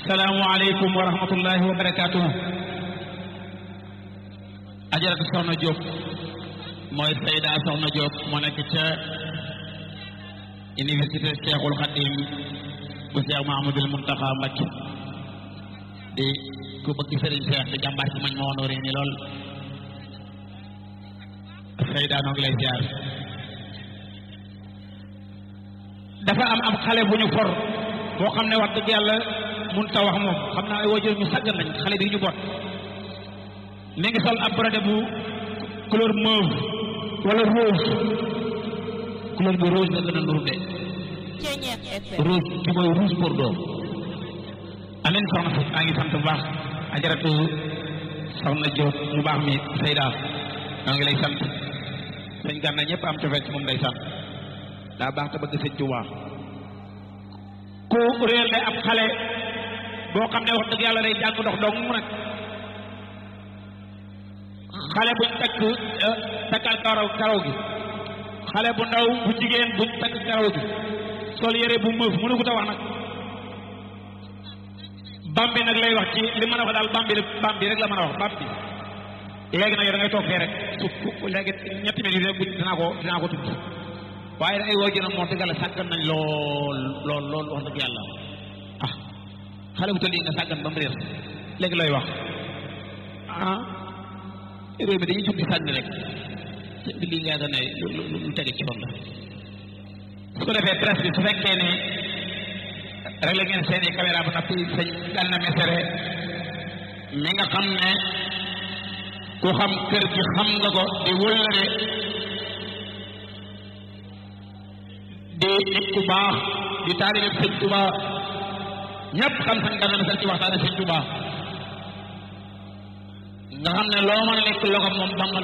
salaamualeykum wa rahmatullahi wa barakaatuhu ajaratu soxna Diop mooy Sayda soxna Diop moo nekk ca université Cheikhul Khadim bu Cheikh Mahamadul Muntaxa Mbacké di ku bëgg sëriñ Cheikh di jàmbaar ci mañ ma woon ni lool Sayda noo ngi lay ziar dafa am am xale bu ñu for boo xam ne wax dëgg yàlla mun ta wax moom xam naa ay waajur ñu sàggan nañ xale bi ñu bot mi ngi sol ab brodé bu couleur mauve wala rose couleur bi rose la gën a nuru de rose bi mooy rouge bordeaux amin soxna si maa ngi sant bu baax ajaratu soxna Diop mu baax mi Seyda maa ngi lay sant sëñ Gana ñëpp am cofeet ci moom day sant daa baax te bëgg sëñ Tuubaa ku réer le ab xale boo xam ne wax dëgg yàlla day jàng ndox dong mu nag xale buñ takk takkal karaw karaw gi xale bu ndaw bu jigéen buñ takk karaw gi sol yére bu mëf mënu ko ta wax nag bambi nag lay wax ci li mën a wax daal bambi bambi rek la mën a wax bambi léegi nag yow da ngay toog fee rek su léegi ñetti minutes rek bu dinaa ko dinaa ko tudd waaye ay woo jënam moo dëgg la sàggan nañ lool lool lool wax dëgg yàlla ah xale bu toll yi nga sàggan ba mu réer léegi looy wax ah réew mi dañuy jug di sànni rek di lii nga ne lu lu tege ci yoon la su ko defee presse bi su fekkee ne rek la ngeen seeni caméra ba noppi sëñ Gana Messere mi nga xam ne ku xam kër gi xam nga ko di wëllëre di nit ku baax di taalibe sëñ Tuba ñëpp xam sëñ Gana Messere ci waxtaane sëñ Tuba nga xam ne loo mën a nekk loxo moom ba nga